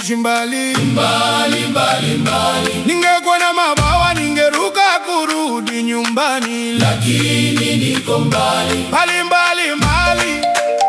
kuishi mbali mbali mbali mbali, ningekuwa na mabawa ningeruka kurudi nyumbani lakini niko mbali mbali mbali mbali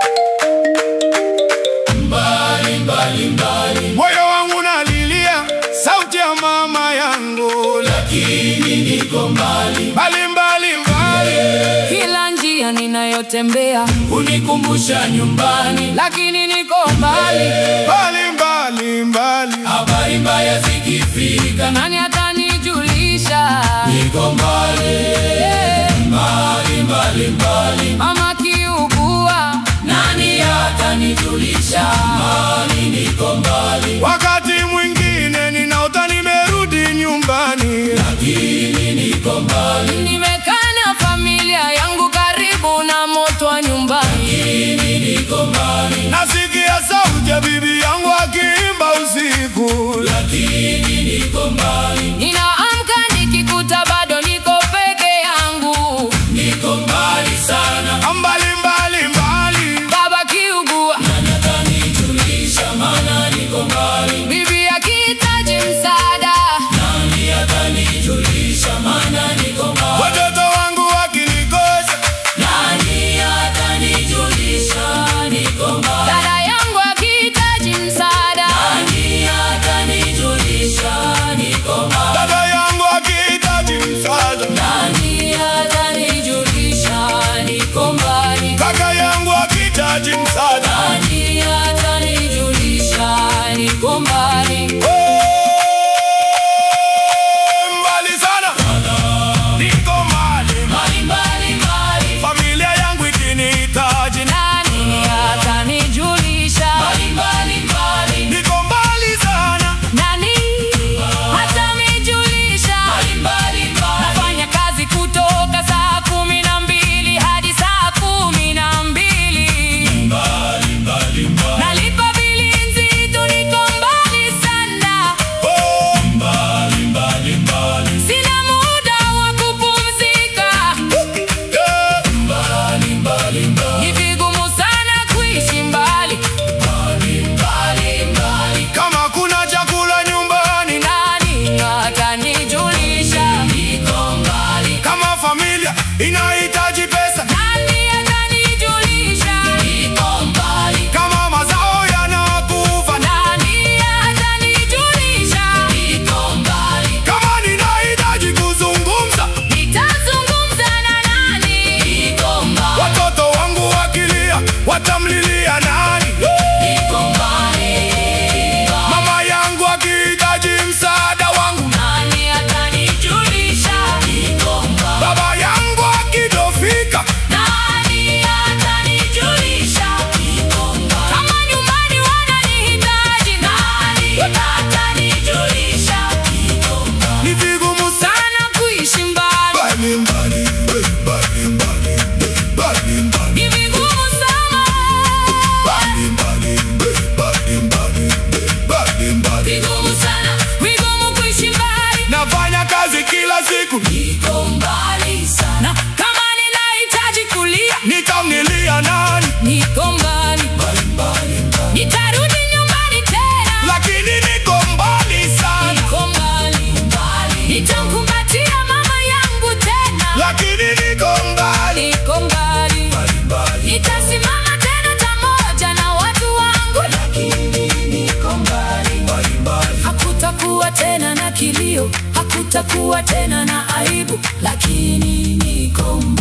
mbali mbali mbali, moyo wangu nalilia sauti ya mama yangu lakini niko mbali mbali mbali mbali Kila njia ninayotembea unikumbusha nyumbani, lakini niko mbali. mbali mbali mbali habari mbaya zikifika, Nani atanijulisha? niko mbali Eh, mbali mbali mbali, Mama kiugua, nani atanijulisha mali, niko mbali wakati mwingine ninaota nimerudi nyumbani lakini niko mbali, nimekaa na familia yangu karibu na moto wa nyumbani. lakini niko mbali, nasikia sauti ya bibi yangu akiimba usiku lakini niko mbali, Ninaamka nikikuta bado niko peke yangu, niko mbali sana, mbali mbali mbali baba kiugua, nani atanijulisha maana niko mbali, bibi akihitaji msaada, nani atanijulisha maana niko mbali, watoto wangu wakinikosa nani atanijulisha niko mbali, dada yangu akihitaji msaada, nani atanijulisha niko mbali, dada yangu akihitaji msaada nani atanijulisha niko mbali, kaka yangu akihitaji msaada nani atanijulisha niko mbali. Oh, mbali sana niko mbali mbali mbali mbali, familia yangu ikinihitaji Nani atanijulisha? mbali mbali mbali, niko mbali sana Nani atanijulisha? mbali mbali mbali, Nafanya kazi kutoka saa kumi na mbili hadi saa kumi na mbili. mbali mbali mbali, Nalipa bili nzito, niko mbali sana. oh, mbali mbali mbali, Sina muda wa kupumzika. yeah. mbali mbali mbali, Ni vigumu sana kuishi mbali. mbali mbali mbali, kama kuna chakula nyumbani Nani atanijulisha? niko mbali, kama familia inahitaji pesa Nani atanijulisha? niko mbali, kama mazao yanakufa Nani atanijulisha? niko mbali, kama ninahitaji kuzungumza Nitazungumza na nani? niko mbali, watoto wangu wakilia watamlilia nani niko mbali, mama yangu akihitaji msaada wangu Nani atanijulisha? niko mbali, baba yangu akidofika Nani atanijulisha? niko mbali, Kama nyumbani wananihitaji, nani atanijulisha? niko mbali, ni vigumu sana Sana kuishi mbali, mbali mbali mbali mbali mbali mbali ni vigumu sana. mbali mbali mbali mbali mbali mbali vigumu sana, Vigumu kuishi mbali. nafanya kazi kila siku niko mbali sana, Na kama ninahitaji kulia, nitamlilia nani niko mbali. mbali mbali mbali, Nitarudi nyumbani tena, lakini niko mbali sana niko mbali. mbali, Nitamkumbatia mama yangu tena, lakini niko mbali niko mbali. mbali mbali, Nitasimama tena pamoja na watu wangu, lakini niko mbali, mbali mbali, hakutakuwa tena na kilio, hakutakuwa tena na aibu, lakini niko mbali.